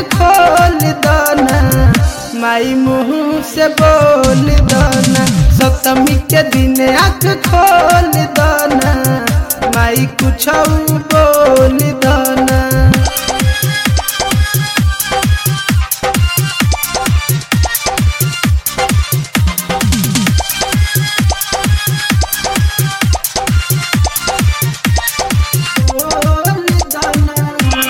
खोल दाना माई मुँह से बोल दाना सप्तमी के दिन आँख खोल दाना माई कुछ बोल दाना बोल दाना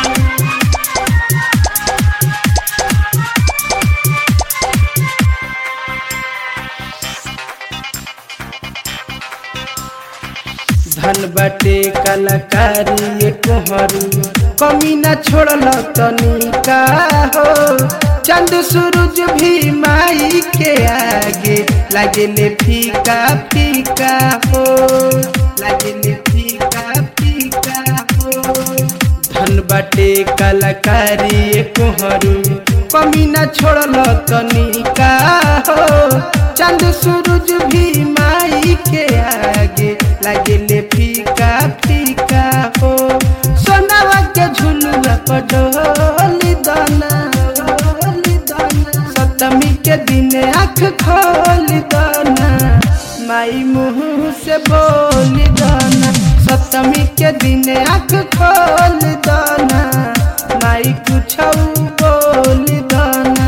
धन बाटे कलाकारी कोहरू कमी न छोड़ल तनिका हो चंद सूरज भी माई के आगे लागेले फीका फीका हो लागेले फीका फीका हो धन बाटे कलाकारी कोहरू कमी न छोड़ल तनिका हो चंद सूरज भी माई के आगे लागेले फीका फीका हो सोनावा के झुलुआ पर डोली दाना सप्तमी के दिन आँख खोल दाना माई मुँह से बोल दाना सप्तमी के दिन आँख खोल दाना माई कुछ बोल दाना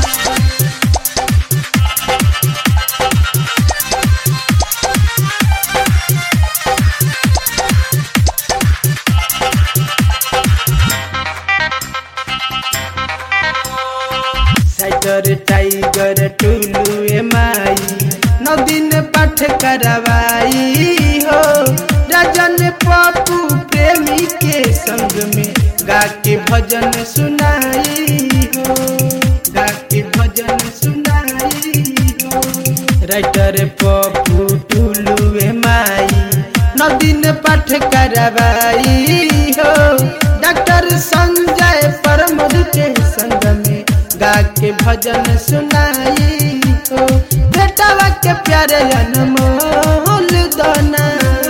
टाइगर टाइगर टुलू ए माई नौ दिन पाठ करवाई हो राजन पप्पू प्रेमी के संग में गा के भजन सुनाई हो गा के भजन सुनाई हो राइटर पप्पू टुलू ए माई नौ दिन पाठ करवाई हो डॉक्टर संजय परमद के संग में गा के भजन सुनाई हो बेटावा के प्यारे अनमोल दाना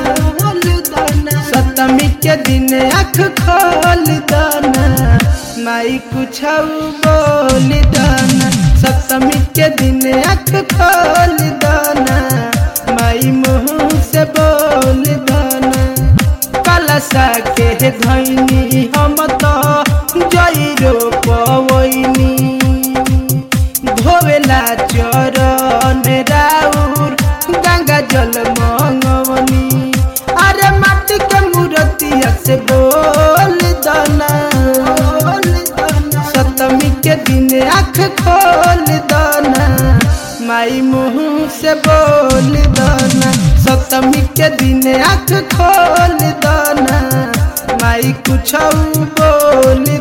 सप्तमी के दिन आँख खोल दाना माई कुछ बोल दाना सप्तमी के दिन आँख खोल दाना माई मुँह से बोल दाना कलशा के धैनी हम तो जैरो पवैनी धोवेला चरण राउर गंगा जल मंगवनी अरे माटी के मूर्तिया से बोल दाना सप्तमी के दिन आँख खोल दाना माई मुँह से बोल दाना सप्तमी के दिन आँख खोल दाना माई कुछ बोल